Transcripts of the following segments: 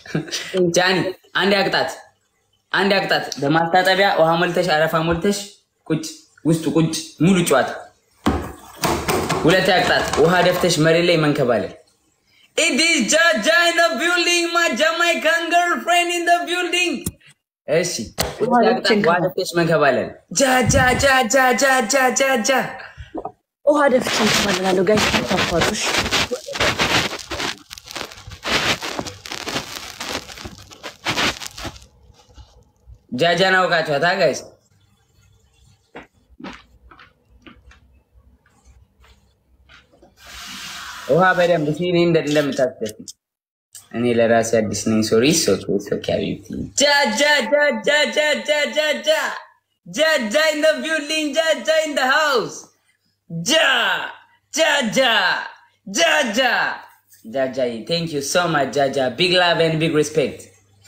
ጃኒ አንድ ያቅጣት፣ አንድ ያቅጣት። በማስታጠቢያ ውሃ ሞልተሽ አረፋ ሞልተሽ ቁጭ ውስጡ ቁጭ ሙሉ ጨዋታ። ሁለት ያቅጣት። ውሃ ደፍተሽ መሬት ላይ መንከባለል። It is Jaja in the building, my Jamaican girlfriend in the building. እሺ ሁለት ያቅጣት። ውሃ ደፍተሽ መንከባለል። ጃጃ ጃጃ ጃጃ ጃጃ ውሃ ደፍቼ እንከባለላለሁ። ጋይ ታፋሩሽ ጃጃን አውቃችኋታ ጋይስ? ውሃ በደንብ ሲኔ እንደምታስደፍ እኔ ለራሴ አዲስ ነኝ። ሶሪ ሶኪ ሶኪ ሀቢብቲ ጃጃ ጃጃ ጃጃ ጃጃ ጃጃ ኢን ዘ ቢልዲንግ ጃጃ ኢን ዘ ሃውስ ጃ ጃጃ ጃጃ ጃጃ ቴንክ ዩ ሶ ማች ጃጃ ቢግ ላቭ ኤንድ ቢግ ሪስፔክት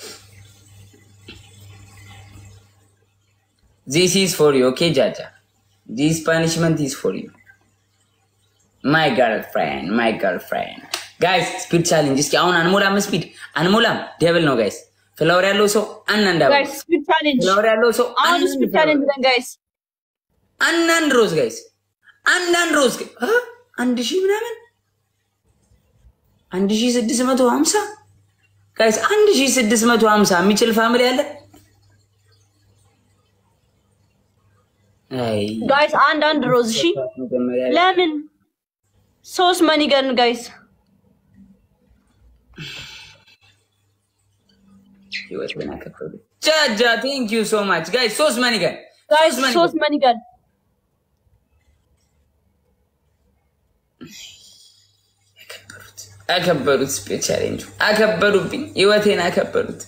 This is for you, okay, Jaja? This punishment is for you. My girlfriend, my girlfriend. ጋይስ ስፒድ ቻሌንጅ እስኪ አሁን አንሞላም። ስፒድ አንሞላም። ደብል ነው ጋይስ። ፍላወር ያለው ሰው አንዳንድ አበባ፣ ጋይስ ስፒድ ቻሌንጅ ፍላወር ያለው ሰው አሁን አንዳንድ ስፒድ ፍላወር፣ ቻሌንጅ ነን ጋይስ። አንዳንድ ሮዝ ጋይስ፣ አንዳንድ ሮዝ አ? አንድ ሺህ ምናምን አንድ ሺህ ስድስት መቶ ሀምሳ ጋይስ፣ አንድ ሺህ ስድስት መቶ ሀምሳ የሚችል ፋሚሊ አለ? አይ ጋይስ አንድ አንድ ሮዝ እሺ። መጀመሪያ ላይ ለምን ሶስት መኒገን ጋይስ ህይወትን አከበዱ። ጃጃ ቴንክ ዩ ሶ ማች ጋይስ። ሶስት መኒገን ጋይስ ሶስት ሶስት መኒገን አከበሩት። ስፔስ ቻሌንጁ አከበዱብኝ፣ ህይወቴን አከበዱት።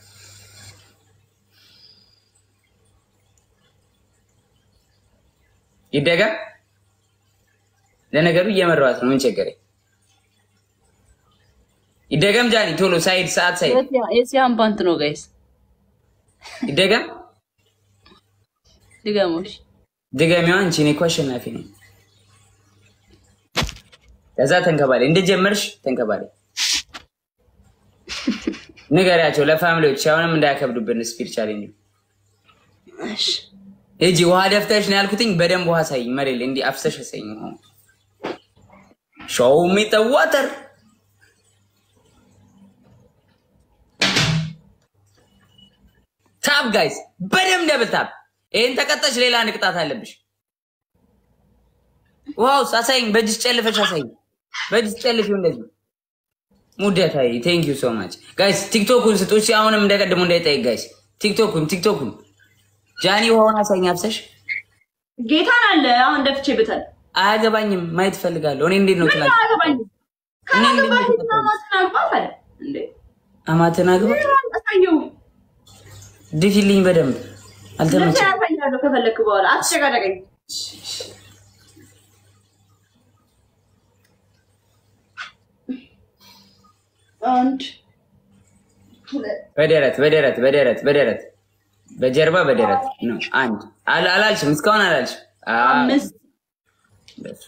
ይደገም። ለነገሩ እየመራኋት ነው። ምን ቸገረኝ? ይደገም። ጃኒ ቶሎ ሳይድ ሰዓት ሳይድ የሲያን ፓንት ነው ጋይስ። ይደገም። ድገሞሽ ድገሚዋ አንቺ። እኔ እኮ አሸናፊ ነኝ። ከዛ ተንከባሌ እንደጀመርሽ ተንከባሌ ንገሪያቸው ለፋሚሊዎች አሁንም እንዳያከብዱብን ስፒድ ቻሌንጅ እሺ እጂ ውሃ ደፍተሽ ነው ያልኩትኝ። በደንብ ውሃ ሳይኝ መሬት ላይ እንዲህ አፍሰሽ ሳይኝ ሾው ሚ ዘ ዋተር ታብ ጋይስ፣ በደንብ ደብል ታብ። ይሄን ተቀጠሽ ሌላ አንድ ቅጣት አለብሽ። ዋው አሳይኝ፣ በእጅሽ ጨልፈሽ አሳይኝ። በእጅሽ ጨልፊው እንደዚህ ሙደታይ ቴንክ ዩ ሶ ማች ጋይስ። ቲክቶኩን ስጦች አሁንም እንደቀድሞ እንዳይጠይቅ ጋይስ። ቲክቶኩን ቲክቶኩን ጃኒ ውሃውን አሳይኝ አፍሰሽ ጌታን አለ አሁን ደፍቼ ብታል አያገባኝም ማየት እፈልጋለሁ። እኔ እንዴት ነው ምን ትላለህ? አገባኝ እኔ እንዴት ነው ካላገባኝ ትላለህ? ማማትን አግባት አለ እንዴ አማትን አግባ አሳየው ድፊልኝ በደንብ ለምን አልተመቸም። ያሳያለሁ ከፈለክ በኋላ አትሸጋደቀኝ አንድ ሁለት በደረት በደረት በደረት በደረት በጀርባ በደረት ነው። አንድ አል- አላልሽም፣ እስካሁን አላልሽም። አ- አምስት በሱ።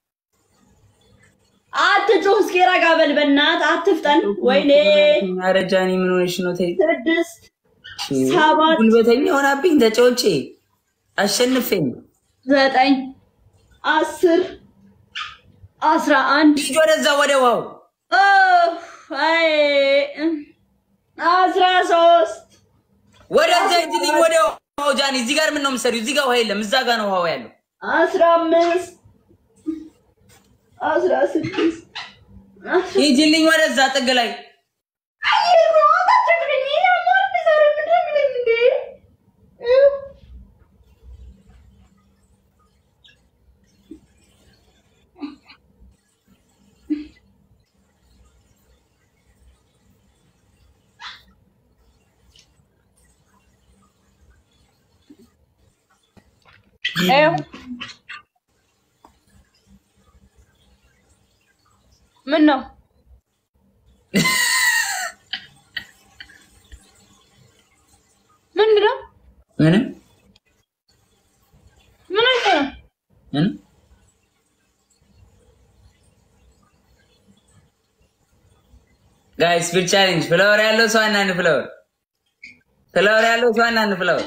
አትጩህ እስኪ ረጋ በል በእናትህ አትፍጠን ወይኔ ኧረ ጃኒ ምን ሆነሽ ነው? ተይ ስድስት ሰባት ጉልበተኛ ሆናብኝ ተጫውቼ አሸንፌኝ ዘጠኝ አስር አስራ አንድ ሂጅ ወደዛ ወደ ውሃው ኦፍ፣ አይ አስራ ሶስት ወደዛ ሂጅልኝ ወደ ውሃው ጃኒ። እዚህ ጋር ምን ነው የምትሰሪው? እዚህ ጋር ውሃ የለም፣ እዛ ጋር ነው ውሃው ያለው። አስራ አምስት አስራ ስድስት ሂጅልኝ ወደዛ ጥግ ላይ ምን ነው ምንድን ነው ምንም ምን አይነት ነው ምንም ጋይስ ስፒድ ቻሌንጅ ፍላወር ያለው ሰው አንዳንድ ፍላወር ፍላወር ያለው ሰው አንዳንድ ፍላወር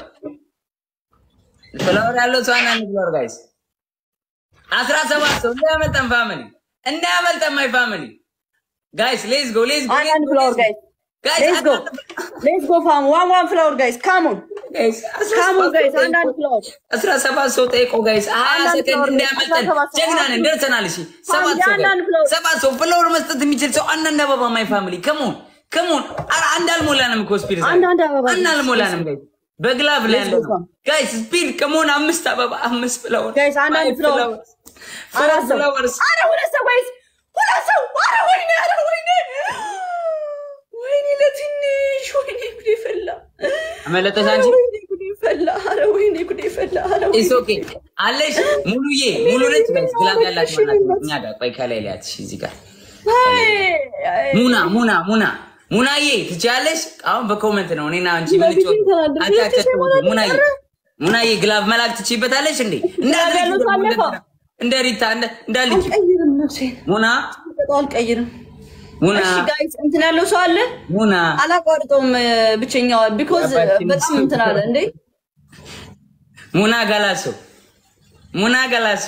ፍላወር ያለው ሰው አንዳንድ ፍላወር ጋይስ አስራ ሰባት ሰው እንዳያመልጠን ፋሚሊ እንዳያመልጠን ማይ ፋሚሊ ጋይስ ሌትስ ጎ ሌትስ ጎ አንዳንድ ፍላወር ጋይስ ጋይስ ሌትስ ጎ ሌትስ ጎ ፋም ዋን ዋን ፍላወር ጋይስ ካሞን ጋይስ ካሞን ጋይስ አንዳንድ ፍላወር አስራ ሰባት ሰው ጠይቆ ጋይስ ሀያ አንዳንድ ሰከንድ ፍላወር እንዳያመልጠን አስራ ሰባት ሰው ጀግና ነን ደርሰናል። እሺ ሰባት ሰው አንዳንድ ጋይስ ፍላወር ሰባት ሰው ፍላወር መስጠት የሚችል ሰው አንዳንድ አበባ ማይ ፋሚሊ ከሞን ከሞን ኧረ አንድ አልሞላንም እኮ ስፒድ ዛሬ አንዳንድ አበባ አንድ አልሞላንም ጋይስ በግላቭ ላይ ያለ ነው ጋይስ ስፒድ ከሞን አምስት አበባ አምስት ፍላወር ጋይስ አንዳንድ Five ፍላወር flowers. Four አራት ሰው flowers. አረ ሁለት ሰው ጋይስ ሁለት ሰው አረ ወይኔ አረ ወይኔ ወይኔ ለትንሽ ወይኔ ጉዴ ፈላ አመለጠሽ አረ አንቺ ወይኔ ጉዴ ፈላ አረ ወይኔ ጉዴ ፈላ አረ ወይኔ ኢስ ኦኬ አለሽ ሙሉዬ ሙሉ ነች ጋይስ ግላቭ ያላት ማለት ነው እኛ ጋር ቆይ ከላይ ላያት እሺ እዚህ ጋር አይ አይ ሙና ሙና ሙና ሙናዬ ትችያለሽ። አሁን በኮመንት ነው እኔና አንቺ ምን በፊት ጮህ ተናግሬ አጫጭር ትችይ ማለት ሙናዬ ኧረ። ሙናዬ ግላቭ መላክ ትችይበታለሽ እንዴ? ግላቭ ያለው ሰው አለፈ። እንደ ሪታ እንደ እንዳልጅ አልቀይርም ነፍሴን ሙና በጣም አልቀይርም ሙና እሺ ጋይስ እንትን ያለው ሰው አለ ሙና አላቋርጠውም ብቸኛዋ ቢኮዝ በጣም እንትን አለ እንዴ ሙና ጋላሶ ሙና ጋላሶ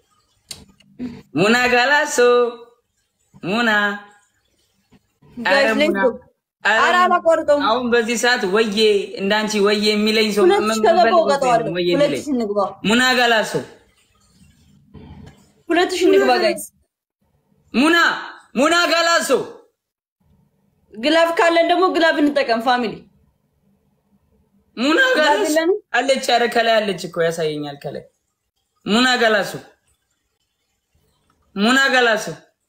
ሙና ጋላሶ ሙና ጋይስ ኧረ ሌትስ ሙና ጎ ኧረ አላቋርጠውም አሁን በዚህ ሰዓት ወዬ እንዳንቺ ወዬ የሚለኝ ሰው ሁለት ምን- ሺህ ምን ከገባው ፈልጎ ነው እቀጠዋለሁ ወዬ ሁለት የሚለኝ? ሺህ እንግባ ሙና ጋላሶ ሁለት ሺህ እንግባ ጋይስ ሙና ሙና ጋላሶ ግላቭ ካለን ደግሞ ግላቭ እንጠቀም ፋሚሊ ሙና ጋላሶ የለንም? አለች። ኧረ ከላይ አለች እኮ ያሳየኛል። ከላይ ሙና ጋላሶ ሙና ጋላሶ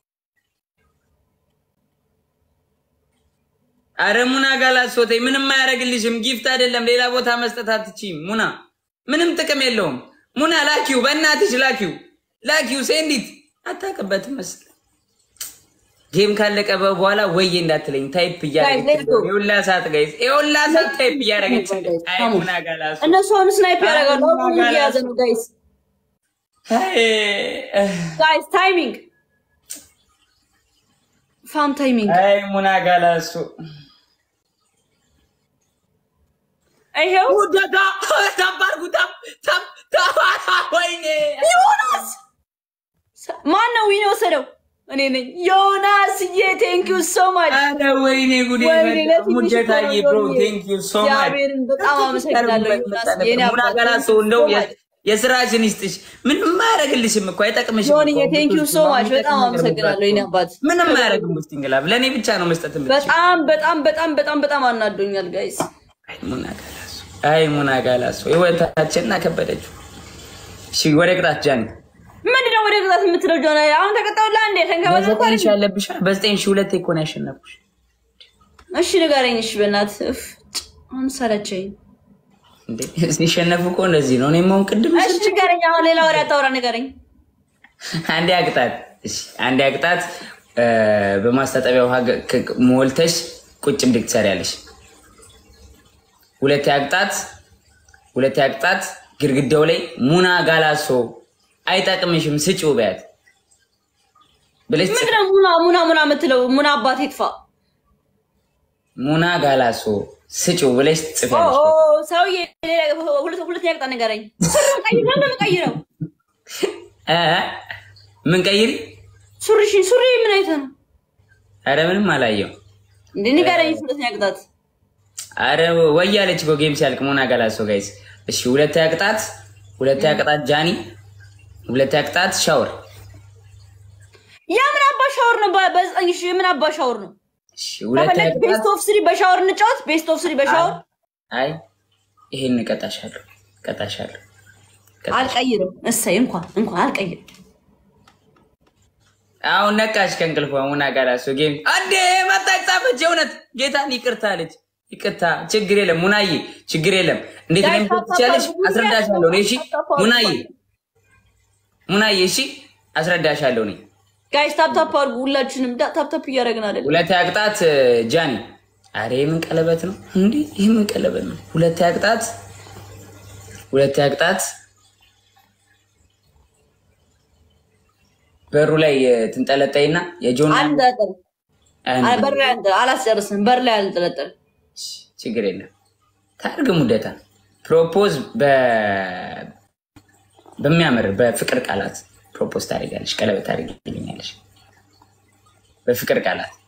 አረ ሙና ጋላሶ ተይ፣ ምንም አያደርግልሽም። ጊፍት አይደለም ሌላ ቦታ መስጠት አትችይም። ሙና ምንም ጥቅም የለውም። ሙና ላኪው፣ በእናትሽ ላኪው፣ ላኪው። ሴንዲት አታውቅበትም መሰለኝ። ጌም ካለቀ በኋላ ወዬ እንዳትለኝ ታይፕ እያደረገች let's go. የሁላ ሰዓት ጋይስ የሁላ ሰዓት ታይፕ እያደረገች አይ Come on. ሙና ጋላሶ እነሱ አሁን ስናይፕ ያደርጋሉ አረ አሁን ጋላስ። እየያዘ ነው ጋይስ አይ ጋይስ ታይሚንግ ፋም ታይሚንግ አይ ሙና ጋላሶ ይሄው ውደታ ታባርጉ ታብ ታብ ታብ ወይኔ ዮናስ ማን ነው ዊን የወሰደው? እኔ ነኝ። ዮናስዬ ቴንክ ዩ ሶ ማች። አረ ወይኔ ጉዴ ወይኔ ለትንሽ ሙጀታዬ እኮ ብሮ ነው ቴንክ ዩ ሶ ማች እግዚአብሔርን በጣም አመሰግናለሁ ዮናስ የኔ ሙና አባት ጋላሶ thank you እንደው so የ- much። የስራሽን ይስጥሽ ምንም አያደርግልሽም እኮ አይጠቅምሽም ዮንዬ እኮ። ቴንክ ዩ ሶ ማች በጣም ነገር አመሰግናለሁ የኔ አባት። ምንም አያደርግም ውስጥ እንግላብ ለእኔ ብቻ ነው መስጠት የምትችይው በጣም በጣም በጣም በጣም በጣም አናዶኛል ጋይስ። አይ ሙና ጋላሶ አይ ሙና ጋላሶ ህይወታችንን አከበደችው እሺ ወደ ቅጣት ጃኒ ምንድነው ወደ ግዛት የምትለው ጆና? አሁን ተቀጣውላ እንዴ ተንከባለ በዘጠኝ ሺህ ያለብሻል በዘጠኝ ሺህ ሁለቴ እኮ ነው ያሸነፍኩሽ እሺ ንገረኝ። እሺ በእናትህ እፍ አሁን ሰለቸኝ። እንዴ ሲሸነፉ እኮ እንደዚህ ነው። እኔም አሁን ቅድም እሺ ንገረኝ። አሁን ሌላ ወሬ አታውራ፣ ንገረኝ። አንዴ አቅጣት፣ እሺ አንዴ አቅጣት። በማስታጠቢያ ውሃ ገ- ከ- ሞልተሽ ቁጭ ብድግ ትሰሪያለሽ። ሁለቴ አቅጣት፣ ሁለቴ አቅጣት። ግድግዳው ላይ ሙና ጋላሶ አይጠቅምሽም ስጪው በያት ብለሽ ጽፍ- ምንድነው ሙና ሙና ሙና የምትለው? ሙና አባት ይጥፋ። ሙና ጋላሶ ስጪው ብለሽ ኦ ጽፊያለሽ። ኦ፣ ሰውዬ ሌላ ሁለት ሁለተኛ ቅጣት ንገረኝ። ስሩን ቀይር ነው እንደምቀይረው እ እ ምን ቀይሪ? ሱሪሽ ሱሪ ምን አይተህ ነው አረ ምንም አላየው። እንዴ? ንገረኝ ሁለተኛ ቅጣት። አረ ወያለች እኮ ጌም ሲያልቅ ሙና ጋላሶ ጋይስ። እሺ ሁለተኛ ቅጣት፣ ሁለተኛ ቅጣት ጃኒ፣ ሁለተኛ ቅጣት ሻወር። ያ ምን አባ ሻወር ነው? በ- በዘጠኝ ሺህ ምን አባ ሻወር ነው? እሺ ሁለተኛ ከፈለግ ቤስት ቅጣት ኦፍ ስሪ በሻወር እንጫወት። ቤስት ኦፍ ስሪ በሻወር አይ ይሄን እቀጣሻለሁ፣ እቀጣሻለሁ። እቀጣሻለሁ። አልቀይርም። እሰይ እንኳን እንኳን አልቀይርም። አሁን ነቃሽ ከእንቅልፏ ሙና ጋላሶ ጌም አንዴ መጣች ጻፈች። የእውነት ጌታን ይቅርታ አለች። ይቅርታ ችግር የለም ሙናዬ፣ ችግር የለም። እንዴት ጋይ ነው ታፕ ትችላለሽ? ታፕ አድርጉ። አስረዳሻለሁ እኔ። እሺ ታፕ ታፕ አድርጉ። ሙናዬ፣ ሙናዬ፣ እሺ አስረዳሻለሁ እኔ። ጋይስ ታፕታፕ አድርጉ። ሁላችንም ዳ- ታፕታፕ እያደረግን አይደለም። ሁለተኛ ቅጣት ጃኒ። አረ የምን ቀለበት ነው እንዴ? ይህ ምን ቀለበት ነው? ሁለተኛ ቅጣት፣ ሁለተኛ ቅጣት በሩ ላይ ትንጠለጠይና የጆን አንድ አጥር አይ በር ላይ አንጠ- አላስጨርስም። በር ላይ አልጠለጠል ችግር የለም። ታርግ ሙደታ ፕሮፖዝ በ- በሚያምር በፍቅር ቃላት ፕሮፖዝ ታደርጋለች። ቀለበት ታደርግልኛለች በፍቅር ቃላት